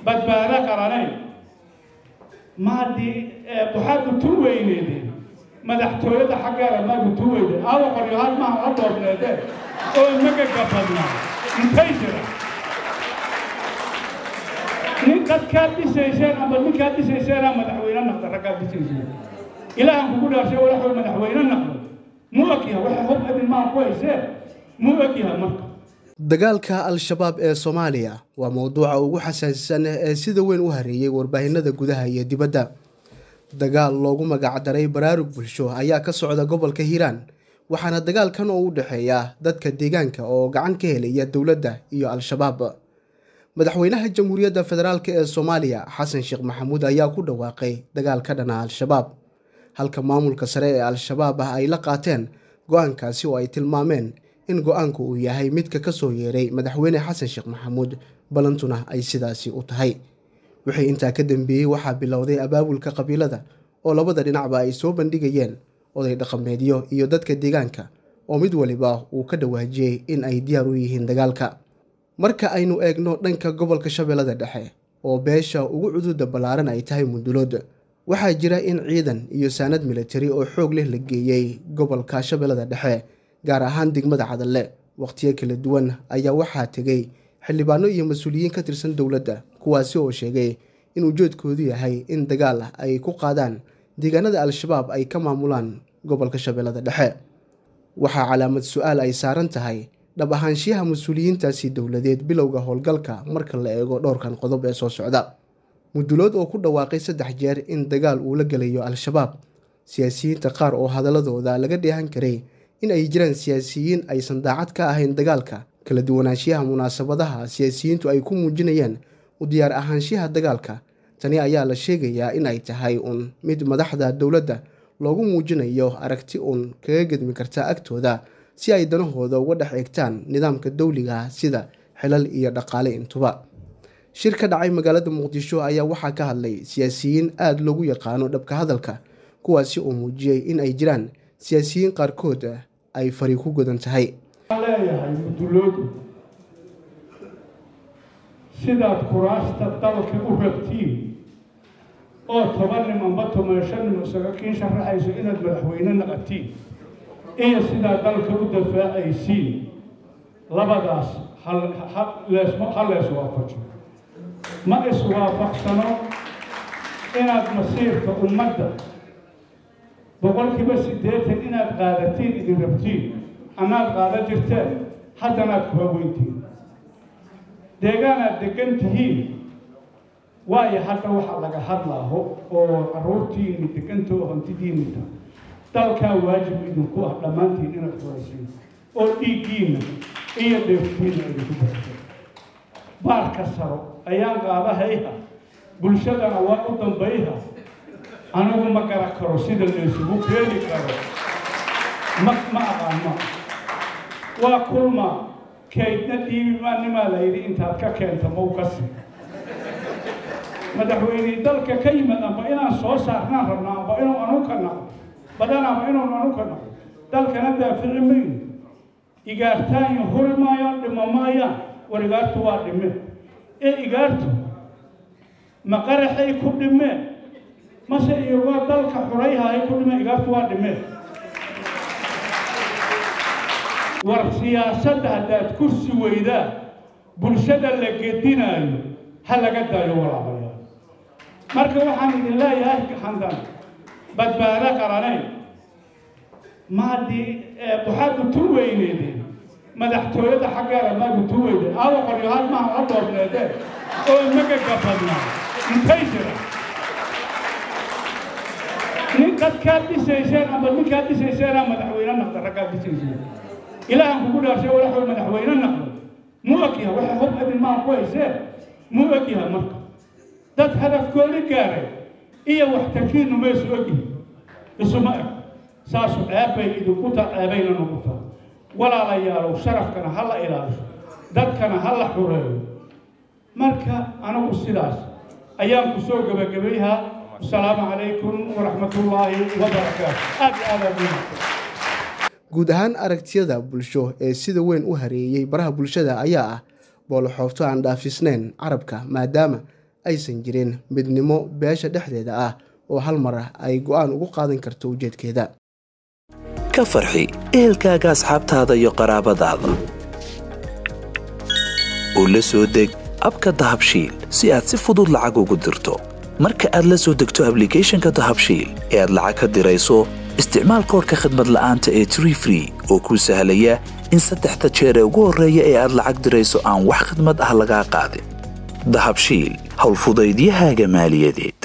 badbaado qaranay maadii waxaad utu weyneedeen madaxtooyada xaggeeda maad utu weydeen aawa qoryohaal maaha la doobneedeen oo magaga badnaa intay jira nin dadkaad dhisayseen amba ninkaad dhisayseena madaxweyne naqda raggaad dhisayseen ilaahan kugu dhaashay walaxuu madaxweyne naqdo mu ogyaha waxa hub adin maa ku hayseen mu ogyaha marka dagaalka al-shabaab ee soomaaliya waa mowduuca ugu xasaasisan ee sida weyn u hareeyey warbaahinada gudaha iyo dibadda dagaal loogu magacdaray baraarug bulsho ayaa ka socda gobolka hiiraan waxaana dagaalkan oo u dhexeeya dadka deegaanka oo gacan ka helaya dowladda iyo al-shabaab madaxweynaha jamhuuriyadda federaalk ee soomaaliya xasan sheekh maxamuud ayaa ku dhawaaqay dagaal ka dhana al-shabaab halka maamulka sare ee al-shabaab ah ay la qaateen go-aankaasi oo ay tilmaameen in go-aanku uu yahay midka ka soo yeeray madaxweyne xasan sheekh maxamuud balantuna ay sidaasi u tahay wixii intaa ka dambeeyey waxaa bilowday abaabulka qabiilada oo labada dhinacba ay soo bandhigayeen oday dhaqameedyo iyo dadka deegaanka oo mid waliba uu ka dhawaajiyey in ay diyaar u yihiin dagaalka marka aynu eegno dhanka gobolka shabeellada dhexe oo beesha ugu cududa ballaaran ay tahay mundulood waxaa jira in ciidan iyo saanad militari oo xoog leh la geeyey gobolka shabeellada dhexe gaar ahaan degmada cadalle wakhtiyo kala duwan ayaa waxaa tegey xildhibaano iyo mas-uuliyiin ka tirsan dowladda kuwaasi oo sheegay in ujeedkoodu yahay in dagaal ay ku qaadaan deegaanada al-shabaab ay ka maamulaan gobolka shabeellada dhexe waxaa calaamad su-aal ay saaran tahay dhab ahaanshiyaha mas-uuliyiintaasi dowladeed bilowga howlgalka marka la eego dhowrkan qodob ee soo socda mudulood oo ku dhawaaqay saddex jeer in dagaal uu la gelayo al-shabaab siyaasiyiinta qaar oo hadaladooda laga dheehan karay in ay jiraan siyaasiyiin aysan daacad ka ahayn dagaalka kala duwanaanshiyaha munaasabadaha siyaasiyiintu ay ku muujinayaan u diyaar ahaanshiyaha dagaalka tani ayaa la sheegayaa in ay tahay uun mid madaxda dowladda loogu muujinayo aragti uun kaga gedmi karta agtooda si ay danahooda uga dhex eegtaan nidaamka dowliga sida xilal iyo dhaqaale intuba shir ka dhacay magaalada muqdisho ayaa waxaa ka hadlay siyaasiyiin aada loogu yaqaano dhabka hadalka kuwaasi oo muujiyey in ay jiraan siyaasiyiin qaarkood ay fari ku godan tahay leeyahay muduloodu sidaad kuraasta dalka u rabtiin oo toban nim amba toban shan nim isaga kiin sharaxayso inaad madaxweyne naqatiin iyo sidaad dalka u dafaacaysiin labadaas ha lees waafajo ma iswaafaqsano inaad masiirka ummadda boqolkiiba siddeetan inaad qaadatiin idin rabtiin anaad qaada jirteen haddanaad ku haweyntiin deegaanaad degan tihiin waayo hadda waxaa laga hadlaaho oo carruurtiini degantoo hantidiinita dalkaa waajib idinku ah dhammaantiin inaad horaysiin oo dhiiggiinna iyo dheeftiinna idinku darso baarka saro ayaan qaadahayha bulshadana waa u dambayha anigu ma gara karo sida laysugu keeni karo ma ma aqaano waa kulma kaydna dhiibi maanimaa la yidhi intaad ka keenta mau ka sii madaxweyney dalka ka yimid amba inaan soo saarnaan rabna amba inuu anu ka naqdo badan amba inuu anu ka naqdo dalkana daafici mayno igaartaayo huri maayaan dhimo maayaan war igaartu waa dhime ee igaartu ma qaraxay ku dhimeen mase iyagoo dalka xurayhahay ku dhimeen igaartu waa dhimeen war siyaasadda haddaad kursi weydaa bulshada la gedinaayo ha laga daayo walaabayaa marka waxaan idin leeyahay handan badbaado qaranay maadii waxaad utu weyneedeen madaxtooyada xaggeeda maad utu weydeen aawa qoryohaal maaha la doobneedeen oo magaga badnaa intay jira nin dadkaad dhisayseen amba ninkaad dhisayseena madaxweyne naqda raggaad dhisayseen ilaahan kugu dhaashay walaxuu madaxweyne naqdo mu ogyaha waxa hub adin maa ku hayseen mu ogyaha marka dad hadafkoodi gaaray iyo waxtarkiinu maysu ogyihin isuma eg saasu ceeb bay idinku taa ceebayna nagu taa walaalayaalow sharafkana ha la ilaaliso dadkana ha la xureeyo marka anigu sidaas ayaan ku soo gebagabayhaa asalaamu calaykum waraxmatullaahi wabarakaatu aad iyo aad aad guud ahaan aragtiyada bulsho ee sida weyn u hareeyey baraha bulshada ayaa ah booloxoofto aan dhaafisnayn carabka maadaama aysan jirin midnimo beesha dhexdeeda ah oo hal mar ay go-aan ugu qaadan karto ujeedkeeda ka farxi ehelkaaga asxaabtaada iyo qaraabadaada oo la soo deg abka dahabshiil si aad si fudud lacag ugu dirto marka aad la soo degto ablicathonka dahabshiil ee aad lacag ka dirayso isticmaal koorka khadmad la'aanta ee tree free oo kuu sahlaya in saddexda jeer ee ugu horreeya ee aad lacag dirayso aan wax khidmad ah lagaa qaadin dahabshiil howlfudaydiyahaaga maaliyadeed